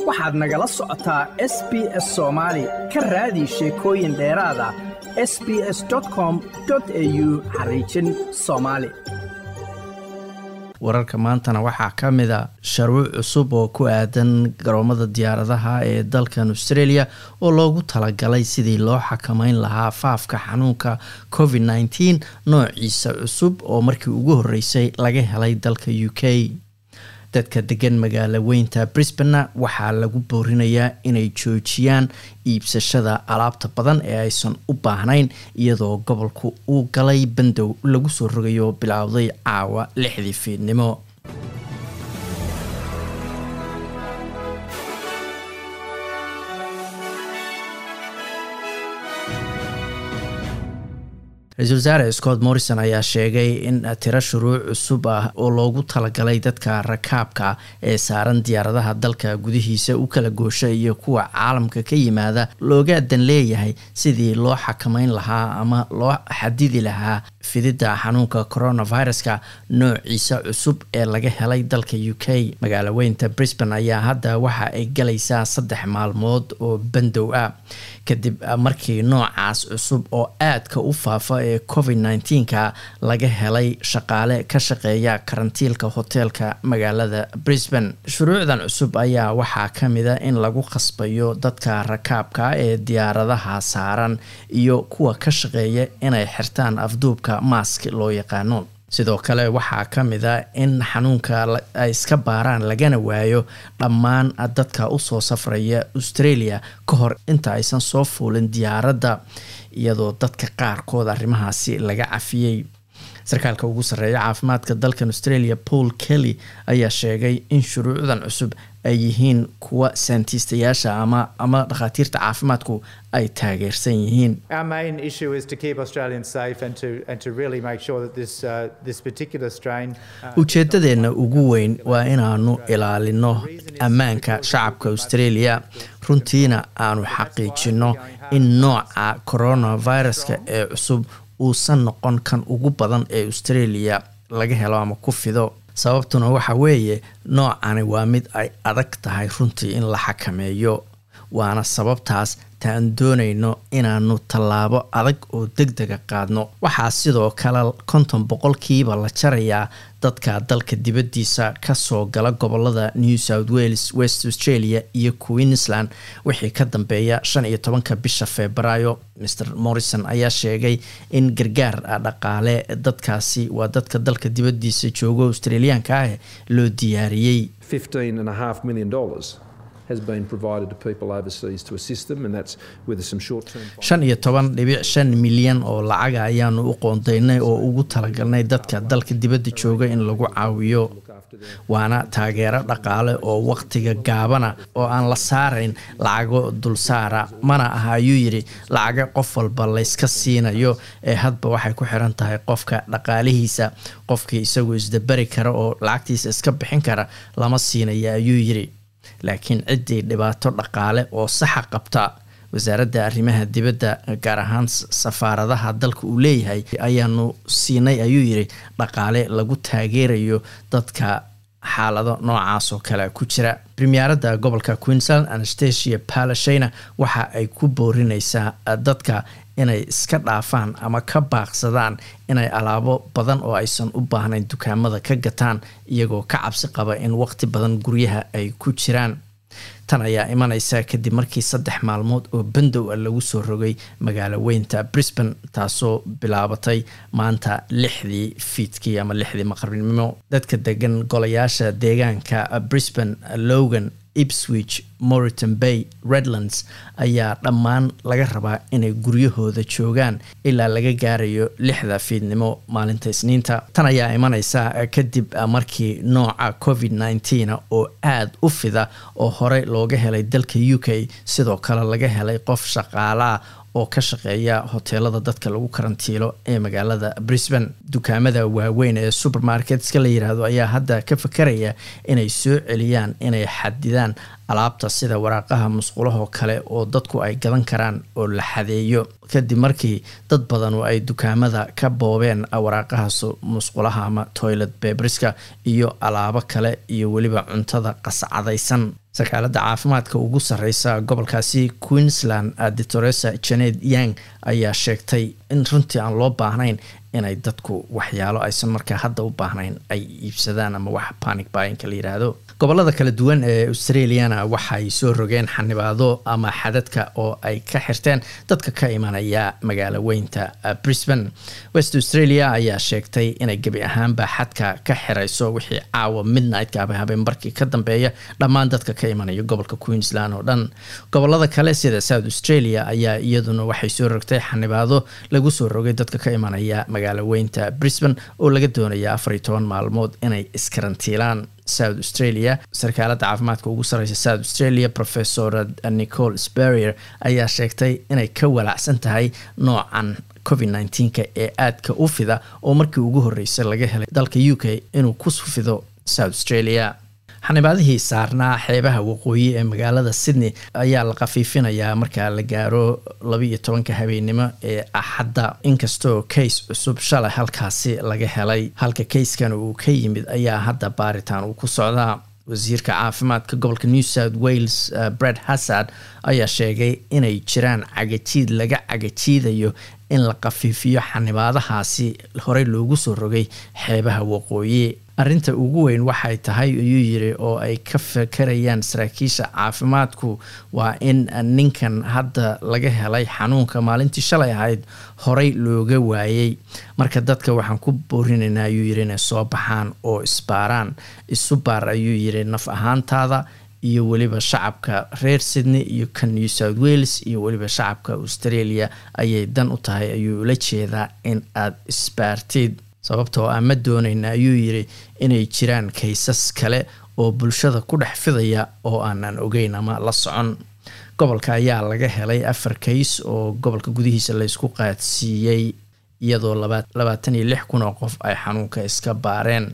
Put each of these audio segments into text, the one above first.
waxaad nagala socotaa s b s soomaali ka raadi sheekooyin dheeraad ah s b s com au xariijin soomaali wararka maantana waxaa ka mid a sharuuc cusub oo ku aadan garoomada diyaaradaha ee dalkan australia oo loogu talagalay sidii loo xakameyn lahaa faafka xanuunka covid nteen noociisa cusub oo markii ugu horeysay laga helay dalka u k dadka degan magaalo weynta brisbane waxaa lagu boorinayaa inay joojiyaan iibsashada alaabta badan ee aysan u baahnayn iyadoo gobolku uu galay bandow lagu soo rogayo bilowday caawa lixdii fiidnimo ra-iisul wasaare scott morrison ayaa sheegay in tiro shuruuc cusub ah oo loogu talagalay dadka rakaabka ee saaran diyaaradaha dalka gudihiisa u kala goosha iyo kuwa caalamka ka yimaada looga dan leeyahay sidii loo xakameyn lahaa ama loo xadidi lahaa fididda xanuunka coronaviruska noociisa cusub ee laga helay dalka u k magaalo weynta brisbane ayaa hadda waxa ay galaysaa saddex maalmood oo bandow ah kadib markii noocaas cusub oo aadka u faafa ee covid nteenka laga helay shaqaale ka shaqeeya karantiilka hoteelka magaalada brisbane shuruucdan cusub ayaa waxaa ka mida in lagu khasbayo dadka rakaabka ee diyaaradaha saaran iyo kuwa ka shaqeeya inay xirtaan afduubka maask loo yaqaano sidoo kale waxaa ka mid a in xanuunka ay iska baaraan lagana waayo dhammaan dadka usoo safraya australia ka hor inta aysan soo fuulin diyaaradda iyadoo dadka qaarkood arrimahaasi laga cafiyey sarkaalka ugu sarreeya caafimaadka dalkan australia paul kelly ayaa sheegay in shuruucdan cusub ay yihiin kuwa saantiistayaasha ama ama dhakhaatiirta caafimaadku ay taageersan yihiin ujeedadeenna ugu weyn waa inaanu ilaalino ammaanka shacabka australia runtiina aanu xaqiijino in nooca coronaviruska ee cusub uusan noqon kan ugu badan ee australia laga helo ama ku fido sababtuna waxa weeye noocani waa mid ay adag tahay runtii in la xakameeyo waana sababtaas taan doonayno inaanu tallaabo adag oo deg dega qaadno waxaa sidoo kale konton boqolkiiba la jarayaa dadka dalka dibaddiisa kasoo gala gobolada new south wales west australia iyo queensland wixii ka dambeeya shan iyo tobanka bisha febraayo mr morrison ayaa sheegay in gargaar dhaqaale dadkaasi waa dadka dalka dibaddiisa joogo australiyaanka ah loo diyaariyey shan iyo toban dhibic shan milyan oo lacaga ayaanu u qoondaynay oo ugu talagalnay dadka dalka dibadda jooga in lagu caawiyo waana taageero dhaqaale oo waqtiga gaabana oo aan la saarayn lacago dulsaara mana aha ayuu yidhi lacaga qof walba layska siinayo ee hadba waxay ku xiran tahay qofka dhaqaalihiisa qofkii isagoo isdabari kara oo lacagtiisa iska bixin kara lama siinaya ayuu yidhi laakiin ciddii dhibaato dhaqaale oo saxa qabta wasaaradda arrimaha dibadda gaar ahaan safaaradaha dalka uu leeyahay ayaanu siinay ayuu yidhi dhaqaale lagu taageerayo dadka xaalado noocaas oo kale ku jira premieradda gobolka queensland anastasia palashina waxa ay ku boorineysaa dadka inay iska dhaafaan ama ka baaqsadaan inay alaabo badan oo aysan u baahnayn dukaamada ka gataan iyagoo ka cabsi qaba in waqti badan guryaha ay ku jiraan tan ayaa imaneysa kadib markii saddex maalmood oo bandow a lagu soo rogay magaalo weynta brisbane taasoo bilaabatay maanta lixdii fiidkii ama lixdii maqribnimo dadka degan golayaasha deegaanka brisbane logan ipswich moriton bay redlands ayaa dhammaan laga rabaa inay guryahooda joogaan ilaa laga gaarayo lixda fiidnimo maalinta isniinta tan ayaa imaneysa kadib markii nooca covid nteen oo aada u fida oo horey looga helay dalka u k sidoo kale laga helay qof shaqaalaa oo ka shaqeeya hoteelada dadka lagu karantiilo ee magaalada brisbane dukaamada waaweyn ee supermarketska la yiraahdo ayaa hadda ka fakaraya inay soo celiyaan inay xadidaan alaabta sida waraaqaha musqulahoo kale oo dadku ay gadan karaan oo la xadeeyo kadib markii dad badanu ay dukaamada ka boobeen waraaqahaas musqulaha ama toilet bebriska iyo alaabo kale iyo weliba cuntada qascadaysan sakaalada caafimaadka ugu sareysa gobolkaasi queensland ditoresa janet yang ayaa sheegtay in runtii aan loo baahnayn inay dadku waxyaalo aysan markaa hadda u baahnayn ay iibsadaan ama wax panic baayinka la yiraahdo gobolada kala duwan ee australiana waxay soo rogeen xanibaado ama xadadka oo ay ka xirteen dadka ka imanaya magaalo weynta brisbane west australia ayaa sheegtay inay gebi ahaanba xadka ka xirayso wixii caawa midnightka aba habeenbarkii ka dambeeya dhammaan dadka ka imanaya gobolka queensland oo dhan gobolada kale sida south australia ayaa iyaduna waxay soo rogtay xanibaado lagu soo rogay dadka ka imanaya magaalo weynta brisbane oo laga doonaya afar iyo toban maalmood inay iskarantiilaan south australia sarkaalada caafimaadka ugu sareysa south australia professor nicole sperrier ayaa sheegtay inay ka walacsan tahay noocan covid nneteen-ka ee aadka u fida oo markii ugu horreysay laga helay dalka u k inuu ku fido south australia xanibaadihii saarnaa xeebaha waqooyi ee magaalada sydney ayaa la khafiifinayaa markaa la gaaro labaiyo tobanka habeennimo ee axadda inkastoo kays cusub shalay halkaasi laga helay halka kayskan uu ka yimid ayaa hadda baaritaan uu ku socdaa wasiirka caafimaadka gobolka new south wales uh, brad hassard ayaa sheegay inay jiraan cagajiid laga cagajiidayo in la khafiifiyo xanibaadahaasi horey loogu soo rogay xeebaha waqooyi arrinta ugu weyn waxay tahay ayuu yiri oo ay ka fakarayaan saraakiisha caafimaadku waa in ninkan hadda laga helay xanuunka maalintii shalay ahayd horey looga waayey marka dadka waxaan ku boorinaynaa ayuu yiri inay soo baxaan oo isbaaraan isu baar ayuu yiri naf ahaantaada iyo weliba shacabka reer sydney iyo ka new south wales iyo weliba shacabka australia ayay dan u tahay ayuu ula jeedaa in aada isbaartid sababtoo ah ma doonayna ayuu yiri inay jiraan kaysas kale oo bulshada ku dhex fidaya oo aanan ogeyn ama la socon gobolka ayaa laga helay afar kays oo gobolka gudihiisa laysku qaadsiiyey iyadoo labaatan iyo lix kun oo qof ay xanuunka iska baareen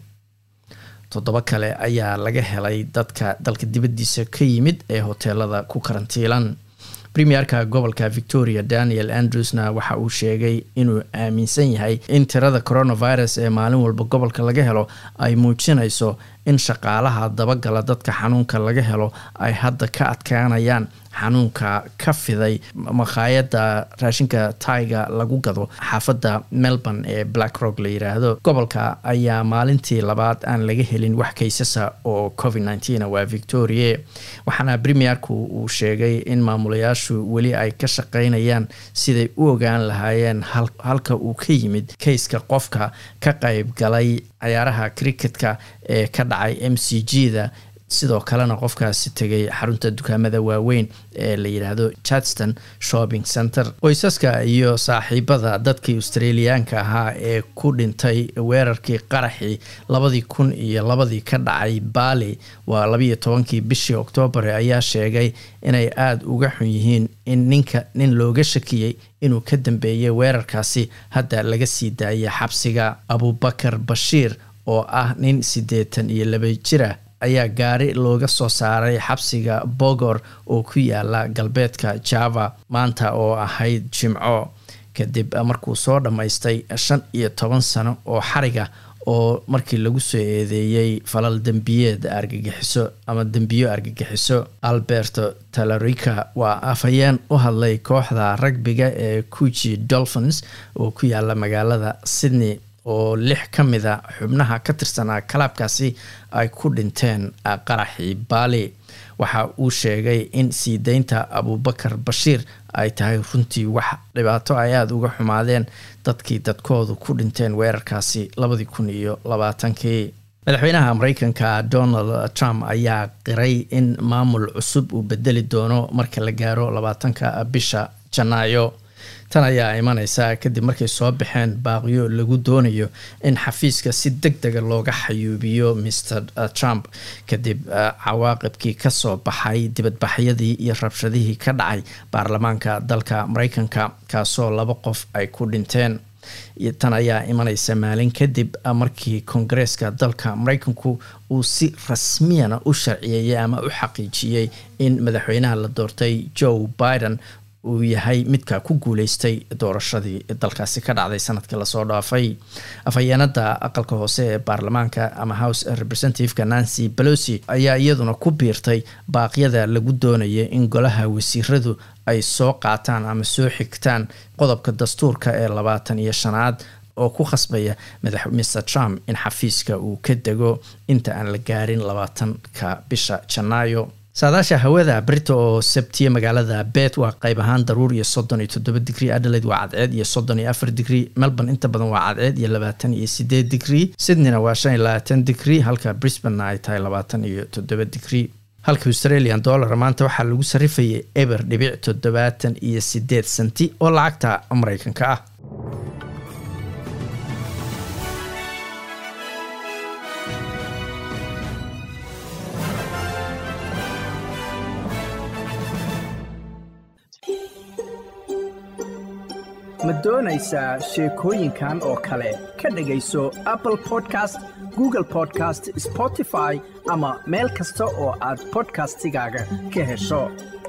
toddoba kale ayaa laga helay dadka dalka dibaddiisa ka yimid ee hoteelada ku karantiilan premierka gobolka victoria daniel andrewsna waxa uu sheegay inuu aaminsan yahay in tirada coronavirus ee maalin walba gobolka laga helo ay muujinayso in shaqaalaha dabagala dadka xanuunka laga helo ay hadda ka adkaanayaan xanuunka ka fiday makhaayadda raashinka taiga lagu gado xaafadda melbourne ee black rock la yiraahdo gobolka ayaa maalintii labaad aan laga helin wax kaysasa oo covid nneteen waa victoria waxaana premierku uu sheegay in maamulayaashu weli ay ka shaqeynayaan siday u ogaan lahaayeen halka uu ka yimid kayska qofka ka qayb galay cayaaraha cricketka ee ka dhacay m c g da sidoo kalena qofkaasi tegay xarunta dukaamada waaweyn ee la yidhaahdo chartston shopping center qoysaska iyo saaxiibada dadkii australiyaanka ahaa ee ku dhintay weerarkii qaraxii labadii kun iyo labadii ka dhacay baali waa labiiyo tobankii bishii oktoobar ayaa sheegay inay aada uga xun yihiin in ninka nin looga shakiyey inuu ka dambeeyay weerarkaasi hadda laga sii daayay xabsiga abubakar bashiir oo ah nin siddeetan iyo laba jira ayaa gaari looga soo saaray xabsiga bogor oo ku yaala galbeedka java maanta oo ahayd jimco kadib markuu soo dhammaystay shan iyo toban sano oo xariga oo markii lagu soo eedeeyey falal dembiyeed argagixiso ama dembiyo argagixiso alberto talarica waa afhayeen u hadlay kooxda ragbiga ee kuji dolphins oo ku yaala magaalada sydney oo lix ka mida xubnaha ka tirsanaa kalaabkaasi ay ku dhinteen qaraxii baali waxa uu sheegay in sii deynta abubakar bashiir ay tahay runtii wax dhibaato ay aada uga xumaadeen dadkii dadkoodu ku dhinteen weerarkaasi labadii kun iyo labaatankii madaxweynaha mareykanka donald trump ayaa qiray in maamul cusub uu bedeli doono marka la gaaro labaatanka bisha janaayo tan ayaa imaneysa kadib markay soo baxeen baaqiyo lagu doonayo in xafiiska si deg dega looga xayuubiyo mr trump kadib cawaaqibkii kasoo baxay dibadbaxyadii iyo rabshadihii ka dhacay baarlamaanka dalka mareykanka kaasoo laba qof ay ku dhinteen tan ayaa imaneysa maalin kadib markii koongareeska dalka mareykanku uu si rasmiyana u sharciyeeyey ama u xaqiijiyey in madaxweynaha la doortay joe biden uu yahay midka ku guuleystay doorashadii dalkaasi ka dhacday sanadkii lasoo dhaafay afhayeenada aqalka hoose ee baarlamaanka ama house representativeka nancy pelosi ayaa iyaduna ku biirtay baaqyada lagu doonaya in golaha wasiiradu ay soo qaataan ama soo xigtaan qodobka dastuurka ee labaatan iyo shanaad oo ku khasbaya madax mr trump in xafiiska uu ka dego inta aan la gaarin labaatanka bisha janaayo saadaasha hawada brita oo sabtiye magaalada bet waa qayb ahaan daruur iyo soddon iyo toddoba digrie adelaide waa cadceed iyo soddon iyo afar digrie melbourne inta badan waa cadceed iyo labaatan iyo sideed digrie sydneyna waa shan iyo labaatan digrie halka brisbanena ay tahay labaatan iyo toddoba digrie halka australian dollar maanta waxaa lagu sarifayay eber dhibic toddobaatan iyo sideed senti oo lacagta mareykanka ah ma doonaysaa sheekooyinkan oo kale ka dhegayso apple podcast google podcast spotify ama meel kasta oo aad bodkastigaaga ka hesho